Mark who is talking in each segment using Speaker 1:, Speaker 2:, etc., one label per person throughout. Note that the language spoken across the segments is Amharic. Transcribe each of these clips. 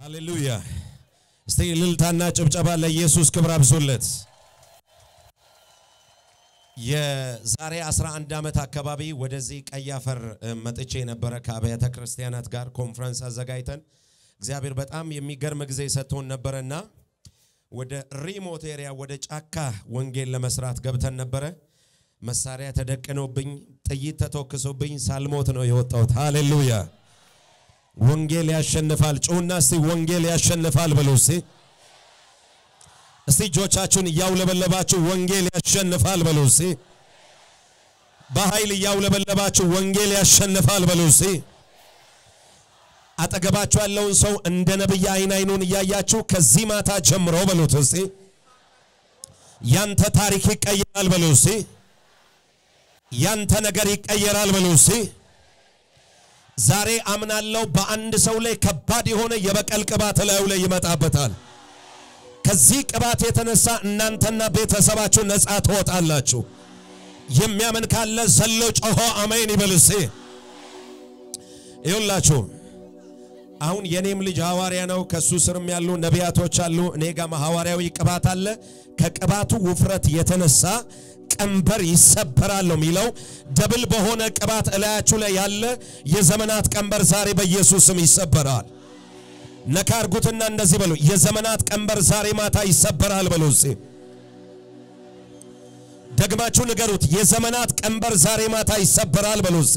Speaker 1: ሃሌሉያ! እስቲ እልልታና ጭብጨባ ለኢየሱስ ክብር አብዙለት። የዛሬ 11 ዓመት አካባቢ ወደዚህ ቀይ አፈር መጥቼ የነበረ ከአብያተ ክርስቲያናት ጋር ኮንፈረንስ አዘጋጅተን እግዚአብሔር በጣም የሚገርም ጊዜ ሰጥቶን ነበረና ወደ ሪሞት ኤሪያ ወደ ጫካ ወንጌል ለመስራት ገብተን ነበረ። መሳሪያ ተደቅኖብኝ ጥይት ተተኩሶብኝ ሳልሞት ነው የወጣሁት። ሃሌሉያ! ወንጌል ያሸንፋል። ጩሁና እስቲ ወንጌል ያሸንፋል በሉ እስቲ። እስቲ እጆቻችሁን እያውለበለባችሁ ወንጌል ያሸንፋል በሉ እስቲ። በኃይል እያውለበለባችሁ ወንጌል ያሸንፋል በሉ እስቲ። አጠገባችሁ ያለውን ሰው እንደ ነብይ አይን አይኑን እያያችሁ ከዚህ ማታ ጀምሮ በሉት እስቲ ያንተ ታሪክ ይቀየራል በሉ እስቲ። ያንተ ነገር ይቀየራል በሉ እስቲ። ዛሬ አምናለሁ በአንድ ሰው ላይ ከባድ የሆነ የበቀል ቅባት ላዩ ላይ ይመጣበታል። ከዚህ ቅባት የተነሳ እናንተና ቤተሰባችሁ ነፃ ትወጣላችሁ። የሚያምን ካለ ዘሎ ጮሆ አሜን ይበል እስቲ። ይሁላችሁ አሁን የኔም ልጅ ሐዋርያ ነው። ከሱ ስርም ያሉ ነቢያቶች አሉ። እኔ ጋም ሐዋርያዊ ቅባት አለ። ከቅባቱ ውፍረት የተነሳ ቀንበር ይሰበራል ነው የሚለው። ደብል በሆነ ቅባት እላያችሁ ላይ ያለ የዘመናት ቀንበር ዛሬ በኢየሱስ ስም ይሰበራል። ነካ አርጉትና እንደዚህ በሉ፣ የዘመናት ቀንበር ዛሬ ማታ ይሰበራል በሉ። እስቲ ደግማችሁ ንገሩት፣ የዘመናት ቀንበር ዛሬ ማታ ይሰበራል በሉ። እስቲ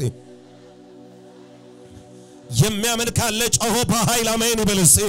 Speaker 1: የሚያምን ካለ ጮሆ በኃይል አሜን ይበል እስቲ።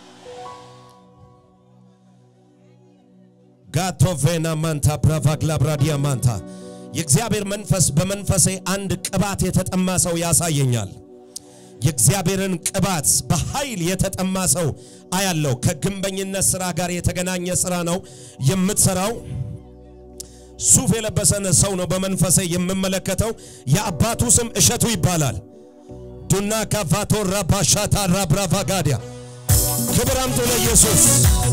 Speaker 1: ጋቶቬና ማንታ ብራቫግላ ብራዲያ ማንታ የእግዚአብሔር መንፈስ በመንፈሴ አንድ ቅባት የተጠማ ሰው ያሳየኛል። የእግዚአብሔርን ቅባት በኃይል የተጠማ ሰው አያለው። ከግንበኝነት ስራ ጋር የተገናኘ ስራ ነው የምትሰራው። ሱፍ የለበሰን ሰው ነው በመንፈሴ የምመለከተው። የአባቱ ስም እሸቱ ይባላል። ዱና ካቫቶ ራባሻታ ራብራቫጋዲያ ክብር አምጡ ለኢየሱስ።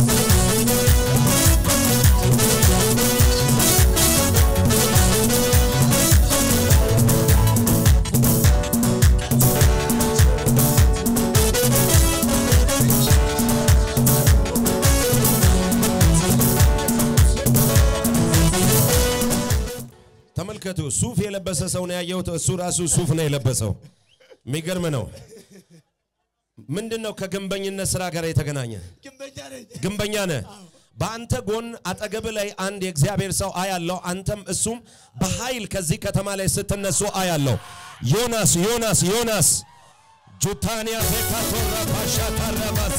Speaker 1: ተመልከቱ፣ ሱፍ የለበሰ ሰው ነው ያየሁት። እሱ ራሱ ሱፍ ነው የለበሰው። የሚገርም ነው። ምንድን ነው ከግንበኝነት ስራ ጋር የተገናኘ? ግንበኛ ነህ። በአንተ ጎን አጠገብ ላይ አንድ የእግዚአብሔር ሰው አያለው። አንተም እሱም በኃይል ከዚህ ከተማ ላይ ስትነሱ አያለው። ዮናስ ዮናስ ዮናስ ጁታንያ ፌካቶራ ፓሻ ታራባሲ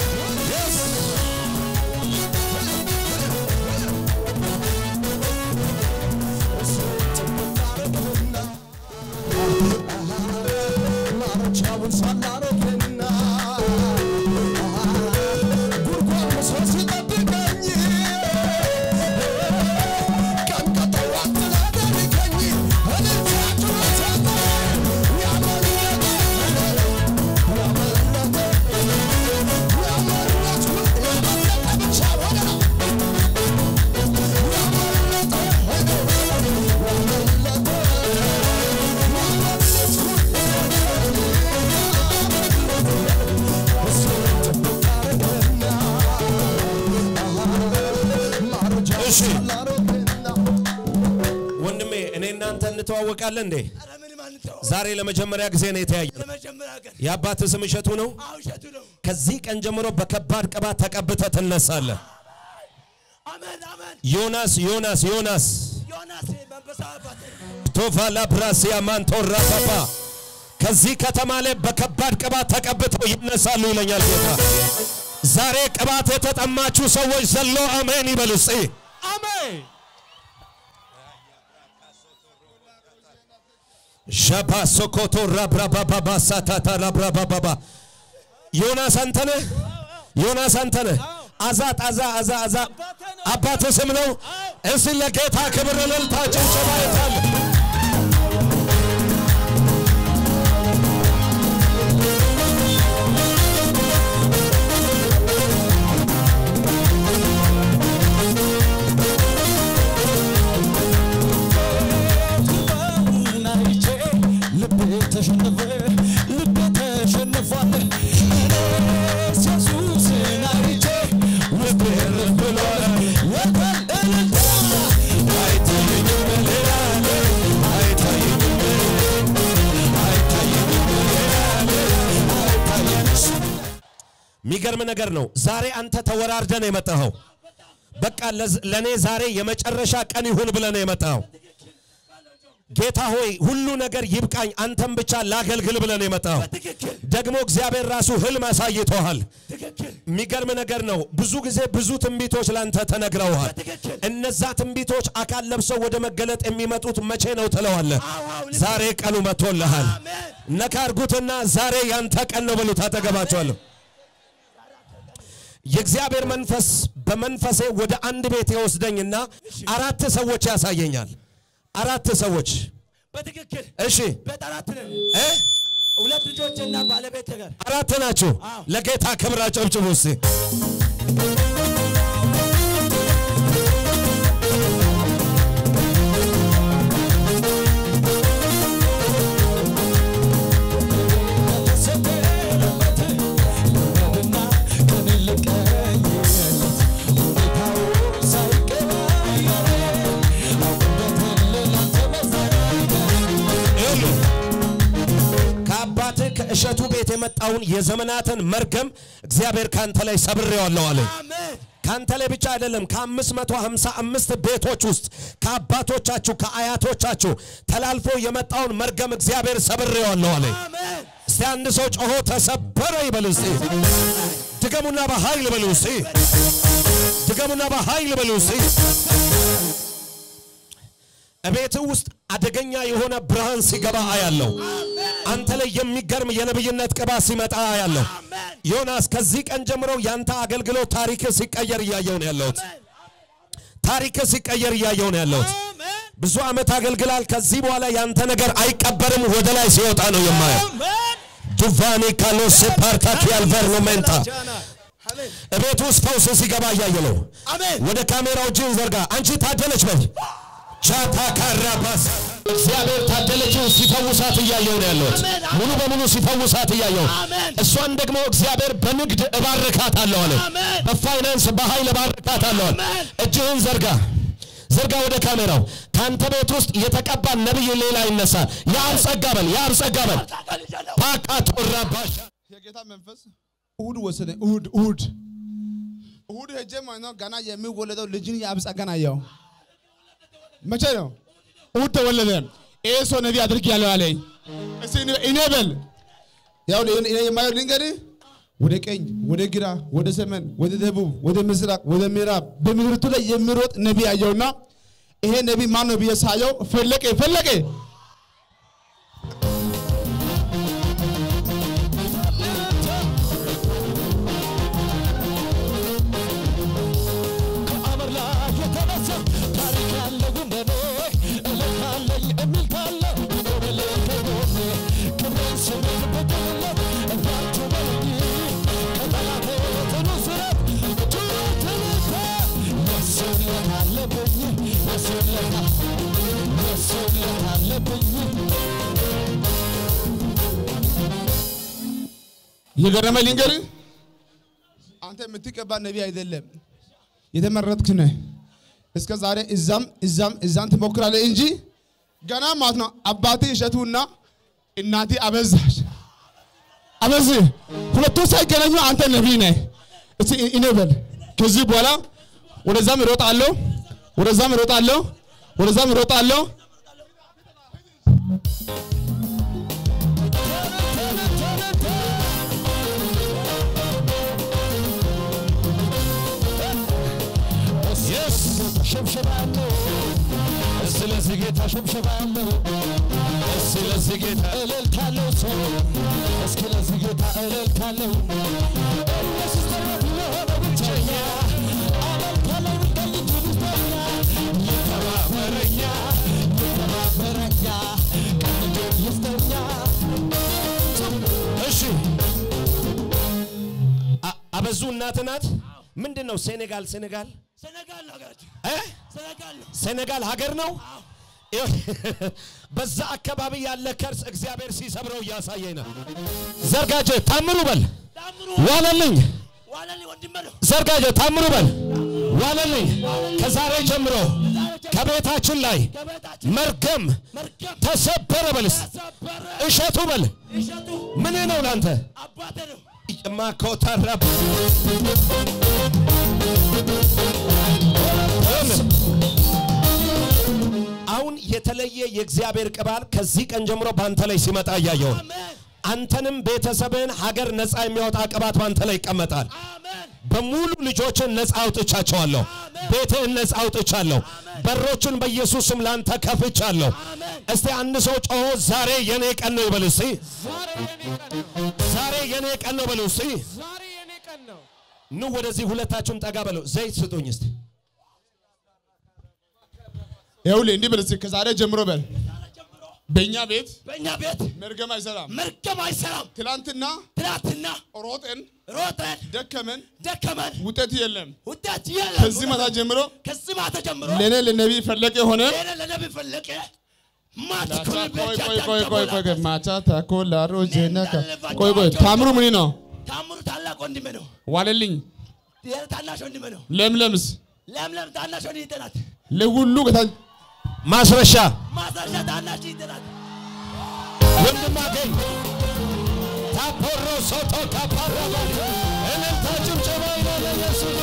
Speaker 1: እሺ ወንድሜ፣ እኔ እናንተ እንተዋወቃለን እንዴ? ዛሬ ለመጀመሪያ ጊዜ ነው የተያየነው። የአባት ስም እሸቱ ነው። ከዚህ ቀን ጀምሮ በከባድ ቅባት ተቀብተ ትነሳለህ። ዮናስ ዮናስ ዮናስ ቶፋላ ብራሲያ ማንቶራ ፓፓ ከዚህ ከተማ ላይ በከባድ ቅባት ተቀብተው ይነሳሉ ይለኛል ጌታ። ዛሬ ቅባት የተጠማችሁ ሰዎች ዘሎ አሜን ይበሉ እስቲ።
Speaker 2: አሜን።
Speaker 1: ሻባ ሶኮቶ ራብራባባባ ሳታታ ራብራባባባ ዮናስ አንተነህ ዮናስ አንተነህ አዛት አዛ አዛ አዛ አባት ስም ነው። እስቲ ለጌታ ክብር እልልታ ጭብጨባ ይታል።
Speaker 2: ተሸነፈ ልቤ ተሸንፏል። እኔስ ኢየሱስ
Speaker 1: የሚገርም ነገር ነው። ዛሬ አንተ ተወራርደ ነው የመጣኸው። በቃ ለዝ- ለእኔ ዛሬ የመጨረሻ ቀን ይሁን ብለህ ነው የመጣኸው። ጌታ ሆይ ሁሉ ነገር ይብቃኝ፣ አንተም ብቻ ላገልግል ብለህ ነው የመጣኸው።
Speaker 2: በትክክል
Speaker 1: ደግሞ እግዚአብሔር ራሱ ህልም አሳይቶሃል።
Speaker 2: ትክክል
Speaker 1: የሚገርም ነገር ነው። ብዙ ጊዜ ብዙ ትንቢቶች ላንተ ተነግረውሃል።
Speaker 2: በትክክል
Speaker 1: እነዛ ትንቢቶች አካል ለብሰው ወደ መገለጥ የሚመጡት መቼ ነው ትለዋለህ።
Speaker 2: አዎ፣ አዎ፣ ልክ
Speaker 1: ዛሬ ቀኑ መጥቶልሃል።
Speaker 2: አሜን
Speaker 1: ነካ አርጉትና ዛሬ ያንተ ቀን ነው በሉት። አጠገባቸዋለሁ። የእግዚአብሔር መንፈስ በመንፈሴ ወደ አንድ ቤት ይወስደኝና አራት ሰዎች ያሳየኛል። አራት ሰዎች
Speaker 2: በትክክል
Speaker 1: እሺ
Speaker 2: ቤት አራት ነን
Speaker 1: እ
Speaker 2: ሁለት ልጆችና ባለቤት ጋር
Speaker 1: አራት ናችሁ።
Speaker 2: አዎ።
Speaker 1: ለጌታ ክብር አጨብጭቡ እስቲ። ይኸውልህ ከአባትህ ከእሸቱ ቤት የመጣውን የዘመናትን መርገም እግዚአብሔር ካንተ ላይ ሰብሬዋለሁ አለኝ።
Speaker 2: አሜን
Speaker 1: ካንተ ላይ ብቻ አይደለም ከ555 ቤቶች ውስጥ ከአባቶቻችሁ ከአያቶቻችሁ ተላልፎ የመጣውን መርገም እግዚአብሔር ሰብሬዋለሁ አለኝ።
Speaker 2: አሜን
Speaker 1: እስቲ አንድ ሰው ጮሆ ተሰበረ ይበል እስቲ። ድገሙና በኃይል በሉ እስቲ። ድገሙና በኃይል በሉ እስቲ። እቤትህ ውስጥ አደገኛ የሆነ ብርሃን ሲገባ አያለሁ። አንተ ላይ የሚገርም የነብይነት ቅባት ሲመጣ አያለሁ።
Speaker 2: አሜን
Speaker 1: ዮናስ ከዚህ ቀን ጀምሮ ያንተ አገልግሎት ታሪክ ሲቀየር እያየው ነው ያለሁት። ታሪክ ሲቀየር እያየው ነው ያለሁት።
Speaker 2: አሜን
Speaker 1: ብዙ ዓመት አገልግላል። ከዚህ በኋላ ያንተ ነገር አይቀበርም፣ ወደ ላይ ሲወጣ ነው የማየው።
Speaker 2: አሜን
Speaker 1: ዱቫኒ ካሎስ ፓርታኪ አልቨርኖሜንታ
Speaker 2: አሜን
Speaker 1: እቤት ውስጥ ፈውስ ሲገባ እያየ ነው።
Speaker 2: አሜን
Speaker 1: ወደ ካሜራው እጅን ዘርጋ። አንቺ ታደለች በል ቻታ ካራባስ እግዚአብሔር ታደለችን ሲፈውሳት እያየው ነው ያለሁት።
Speaker 2: አሜን፣ አሜን።
Speaker 1: ሙሉ በሙሉ ሲፈውሳት እያየው
Speaker 2: አሜን።
Speaker 1: እሷን ደግሞ እግዚአብሔር በንግድ እባርካታለሁ አለ።
Speaker 2: አሜን።
Speaker 1: በፋይናንስ በኃይል እባርካታለሁ አለ።
Speaker 2: አሜን።
Speaker 1: እጅህን ዘርጋ ዘርጋ ወደ ካሜራው። ከአንተ ቤት ውስጥ የተቀባ ነቢይ ሌላ ይነሳል። የአብ ጸጋ በል የአብ ጸጋ በል ፓካ ቶራባሻ
Speaker 3: የጌታ መንፈስ እሁድ ወሰደ። እሁድ እሁድ እሁድ ሄጄ ማለት ነው ገና የሚወለደው ልጅን የአብ ጸጋን አየው። መቼ ነው? እሁድ ተወለደ። ይሄ ሰው ነቢይ አድርግ ያለው አለኝ። እስቲ እኔ- እኔ በል ያው እኔ የማየው ልንገርህ፣ ወደ ቀኝ፣ ወደ ግራ፣ ወደ ሰሜን፣ ወደ ደቡብ፣ ወደ ምስራቅ፣ ወደ ምዕራብ በምድርቱ ላይ የሚሮጥ ነቢይ አየውና ይሄ ነቢይ ማን ነው ብዬ ሳየው ፈለቀ ፈለቀ
Speaker 4: ከአመር ላይ የተነሳ ታሪክ ያለው እንደኔ እልካለኝ የሚል ካለ ይኖርል ከጎኔ ክብሬን ስሜን ብጥልለት እባችሁ በልኝ ከጠላቴ ጽኑ ስረት ጩኸት ልታ ወስለት አለብኝ ወስለት ወስለት አለብኝ
Speaker 3: የገረመ ልንገርህ፣ አንተ የምትቀባ ነቢይ አይደለም፣ የተመረጥክ ነህ። እስከ ዛሬ እዛም እዛም እዛም ትሞክራለህ እንጂ ገና ማለት ነው አባቴ እሸቱና እናቴ አበዛሽ አበዝ ሁለቱ ሳይገናኙ አንተ ነቢይ ነህ። እስቲ እኔ በል ከዚህ በኋላ ወደዛም እሮጣለሁ፣ ወደዛም እሮጣለሁ፣ ወደዛም እሮጣለሁ።
Speaker 4: ሸብሸባለሁ ስለዚህ ጌታ ሸብሸባለሁ ስለዚህ ጌታ እልልታለሁ ሰው እስኪ ለዚህ ጌታ እልልታለሁ ኢየሱስ ተረት የሆነ ብቸኛ አመልካለሁ ቀኝ እጁ ብስተኛ ይተባበረኛ ይተባበረኛ ቀኝ እጁን ይስጠኛ
Speaker 1: እሺ አ- አበዙ እናት ናት። ምንድን ነው ሴኔጋል ሴኔጋል
Speaker 2: ሰነጋል ነው ሀገራችን
Speaker 1: እ?
Speaker 2: ሰነጋል ነው
Speaker 1: ሴኔጋል ሀገር ነው። በዛ አካባቢ ያለ ከርስ እግዚአብሔር ሲሰብረው እያሳየኝ ነው። ዘርጋጀ ታምሩ በል
Speaker 2: ታምሩ
Speaker 1: ዋለልኝ።
Speaker 2: ዋለልኝ ወንድሜ ነው
Speaker 1: ዘርጋጀ ታምሩ በል ዋለልኝ። ከዛሬ ጀምሮ ከቤታችን ላይ
Speaker 2: ከቤታችን
Speaker 1: መርገም
Speaker 2: መርገም
Speaker 1: ተሰበረ በልስ
Speaker 2: ተሰበረ
Speaker 1: እሸቱ በል
Speaker 2: እሸቱ
Speaker 1: ምን ነው ላንተ
Speaker 2: አባቴ ነው
Speaker 1: ማኮተረ አሁን የተለየ የእግዚአብሔር ቅባል ከዚህ ቀን ጀምሮ በአንተ ላይ ሲመጣ እያየው ነው።
Speaker 2: አሜን
Speaker 1: አንተንም ቤተሰብህን ሀገር ነፃ የሚያወጣ ቅባት በአንተ ላይ ይቀመጣል።
Speaker 2: አሜን
Speaker 1: በሙሉ ልጆችን ነፃ አውጥቻቸዋለሁ። ቤትህን ነፃ አውጥቻለሁ። በሮችን በኢየሱስም ላንተ ከፍቻለሁ።
Speaker 2: አሜን
Speaker 1: እስቲ አንድ ሰው ጮሆ ዛሬ የኔ ቀን ነው ይበል እስቲ።
Speaker 4: ዛሬ የኔ ቀን ነው።
Speaker 1: ዛሬ የኔ ቀን ነው በሉ እስቲ።
Speaker 4: ዛሬ የኔ ቀን ነው።
Speaker 1: ኑ ወደዚህ ሁለታችሁም ጠጋ በለው። ዘይት ስጡኝ እስቲ።
Speaker 3: ይኸውልህ እንዲህ በል እስኪ ከዛሬ ጀምሮ በል በእኛ ቤት
Speaker 2: በእኛ ቤት
Speaker 3: መርገም አይሰራም።
Speaker 2: መርገም አይሰራም
Speaker 3: ትላንትና
Speaker 2: ትናንትና
Speaker 3: ሮጠን
Speaker 2: ሮጠን
Speaker 3: ደከመን
Speaker 2: ደከመን
Speaker 3: ውጤት የለም።
Speaker 2: ውጤት የለም
Speaker 3: ከዚህ ማታ ጀምሮ
Speaker 2: ከዚህ ማታ ጀምሮ
Speaker 3: ለእኔ ለነቢይ ፈለቀ የሆነ
Speaker 2: ሌላ ለነቢ ፈለቀ ማት
Speaker 3: ላቻ
Speaker 2: ኩል
Speaker 3: ቆይ
Speaker 2: ቤቻ
Speaker 3: ቆይ ቆይ ቆይ ቆይ
Speaker 2: ተሞላ።
Speaker 3: ማቻ ታኮ ላሮ ጀነካ ቆይ ቆይ ታምሩ ምን ነው
Speaker 2: ታምሩ ታላቅ ወንድሜ ነው
Speaker 3: ዋለልኝ
Speaker 2: ይሄ ታናሽ ወንድሜ ነው
Speaker 3: ለምለምስ
Speaker 2: ለምለም ታናሽ ወንድሜ ናት
Speaker 3: ለሁሉ ጌታ
Speaker 1: ማስረሻ
Speaker 2: ማስረሻ ታናሽ ናት
Speaker 1: ወንድም አገኝ ታፖሮ ሶቶ ካፓራባ እልልታ ጭብጨባ ይላል ኢየሱስ።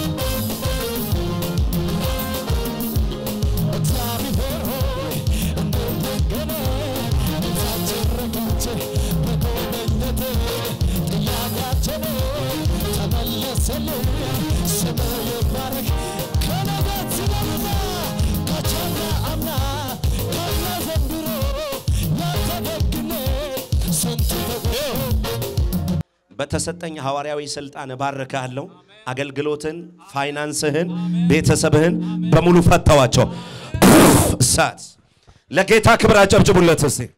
Speaker 4: እግዚአብሔር ሆይ እንደገና ነፍሳችን ረካች በጎበኘት ጥያቄያችን ተመለሰልን። ስምህ ይባረክ ከነገት ስለምና ከቻለ አምና ካለ ዘንድሮ ያንተ ደግነት ስንቱ ተጎ
Speaker 1: በተሰጠኝ ሐዋርያዊ ስልጣን እባርካለሁ። አገልግሎትን፣ ፋይናንስህን፣ ቤተሰብህን በሙሉ ፈተዋቸው። እሳት ለጌታ ክብር አጨብጭቡለት እስቲ።